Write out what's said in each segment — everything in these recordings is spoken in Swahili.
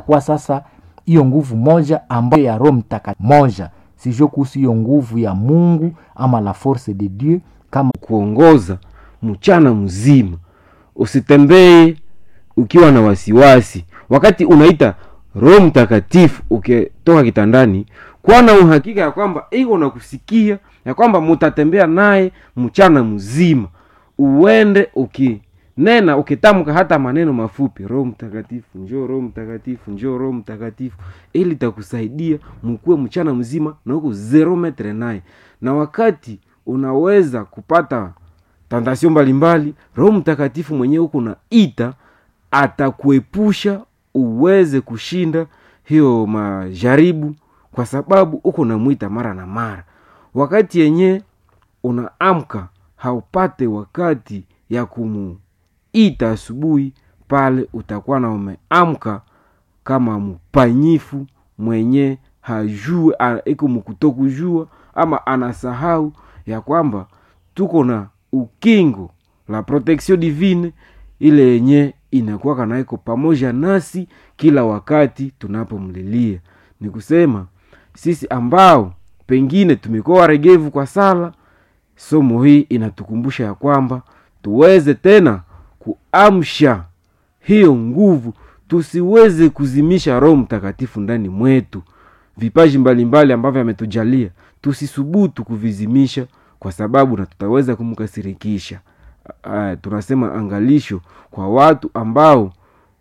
inakuwa sasa hiyo nguvu moja ambayo ya roho mtakatifu moja sijue kuhusu hiyo nguvu ya mungu ama la force de dieu kama kuongoza mchana mzima usitembee ukiwa na wasiwasi wakati unaita roho mtakatifu ukitoka kitandani kuwa na uhakika ya kwamba iko na kusikia ya kwamba mutatembea naye mchana mzima uende ukinena ukitamka hata maneno mafupi roho mtakatifu njoo roho mtakatifu njoo roho mtakatifu ili takusaidia mkuwe mchana mzima na huko zero metre naye na wakati unaweza kupata tantasio mbalimbali roho mtakatifu mwenyewe huko naita atakuepusha uweze kushinda hiyo majaribu kwa sababu uko namwita mara na mara wakati yenye unaamka haupate wakati ya kumuita asubuhi pale utakuwa na umeamka kama mpanyifu mwenye hajue a- iko mkutokujua ama anasahau ya kwamba tuko na ukingo la protection divine ile yenye inakuwa na iko pamoja nasi kila wakati tunapomlilia ni kusema sisi ambao pengine tumekuwa waregevu kwa sala somo hii inatukumbusha ya kwamba tuweze tena kuamsha hiyo nguvu tusiweze kuzimisha roho mtakatifu ndani mwetu vipaji mbalimbali ambavyo ametujalia tusisubutu kuvizimisha kwa sababu na tutaweza kumkasirikisha uh, tunasema angalisho kwa watu ambao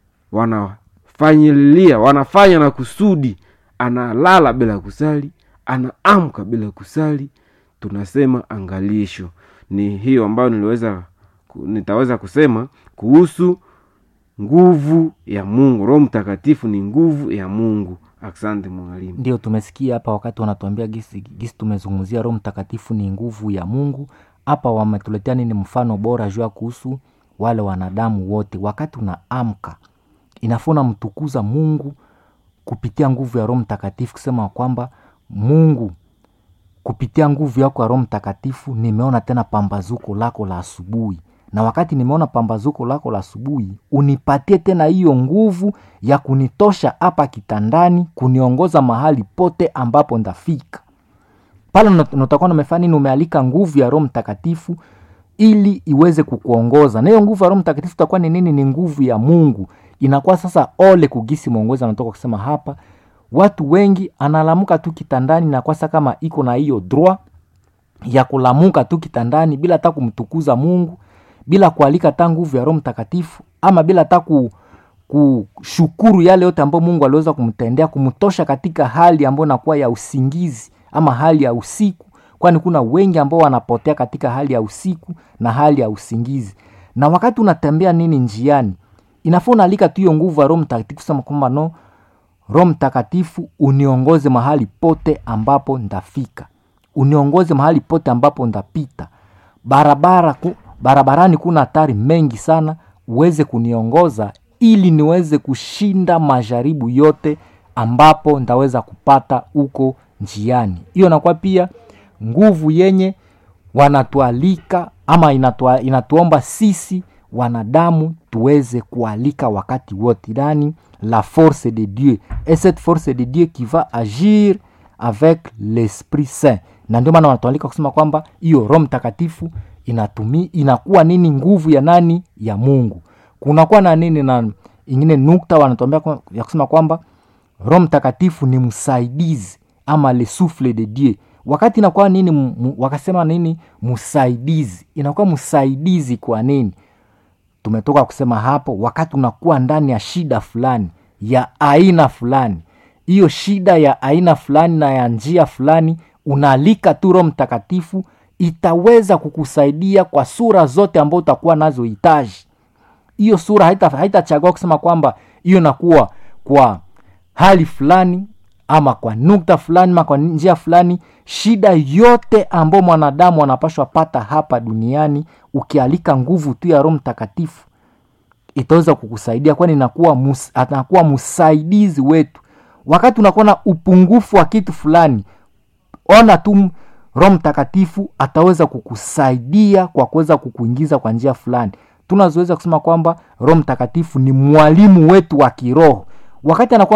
wanafanyilia wanafanya na kusudi analala bila kusali anaamka bila kusali tunasema angalisho ni hiyo ambayo niliweza ku- nitaweza kusema kuhusu nguvu ya mungu roho mtakatifu ni nguvu ya mungu asante mwalimu ndio tumesikia hapa wakati wanatuambia gisi, gisi tumezungumzia roho mtakatifu ni nguvu ya mungu hapa wametuletea nini mfano bora juu ya kuhusu wale wanadamu wote wakati unaamka inafaa unamtukuza mungu kupitia nguvu ya roho mtakatifu kusema kwamba mungu kupitia nguvu yako ya roho mtakatifu nimeona tena pambazuko lako la asubuhi na wakati nimeona pambazuko lako la asubuhi unipatie tena hiyo nguvu ya kunitosha hapa kitandani kuniongoza mahali pote ambapo ndafika pale una- unatakuwa namefanya nini umealika nguvu ya roho mtakatifu ili iweze kukuongoza na hiyo nguvu ya roho mtakatifu itakuwa ni nini ni nguvu ya mungu inakuwa sasa ole kugisi mwongozi anatoka kusema hapa watu wengi analamuka tu kitandani na kwasa kama iko na hiyo droit ya kulamuka tu kitandani bila hata kumtukuza mungu bila kualika hata nguvu ya roho mtakatifu ama bila hata ku, kushukuru yale yote ambayo mungu aliweza kumtendea kumtosha katika hali ambayo inakuwa ya usingizi ama hali ya usiku kwani kuna wengi ambao wanapotea katika hali ya usiku na hali ya usingizi na wakati unatembea nini njiani inafaa unaalika tu hiyo nguvu ya roho mtakatifu kusema kwamba no roho mtakatifu uniongoze mahali pote ambapo ndafika uniongoze mahali pote ambapo ndapita barabara ku, barabarani kuna hatari mengi sana uweze kuniongoza ili niweze kushinda majaribu yote ambapo ndaweza kupata huko njiani hiyo nakuwa pia nguvu yenye wanatualika ama inatua, inatuomba sisi wanadamu tuweze kualika wakati wote yani la force de dieu et cette force de dieu qui va agir avec l'esprit saint na ndio maana wanatualika kusema kwamba hiyo roho mtakatifu inatumi inakuwa nini nguvu ya nani ya mungu kunakuwa na nini na ingine nukta wanatuambia kwa- ya kusema kwamba roho mtakatifu ni msaidizi ama le souffle de dieu wakati inakuwa nini mu- mu- wakasema nini msaidizi inakuwa msaidizi kwa nini tumetoka kusema hapo wakati unakuwa ndani ya shida fulani ya aina fulani hiyo shida ya aina fulani na ya njia fulani unaalika tu roho mtakatifu itaweza kukusaidia kwa sura zote ambao utakuwa nazo hitaji hiyo sura haitachagua haita haitachagua kusema kwamba hiyo nakuwa kwa hali fulani ama kwa nukta fulani ama kwa njia fulani shida yote ambayo mwanadamu anapashwa pata hapa duniani ukialika nguvu tu ya roho mtakatifu itaweza kukusaidia kwani inakuwa mus, anakuwa msaidizi wetu wakati unakuwa na upungufu wa kitu fulani ona tu m- roho mtakatifu ataweza kukusaidia kwa kuweza kukuingiza kwa njia fulani tunazoweza kusema kwamba roho mtakatifu ni mwalimu wetu wa kiroho wakati anakuwa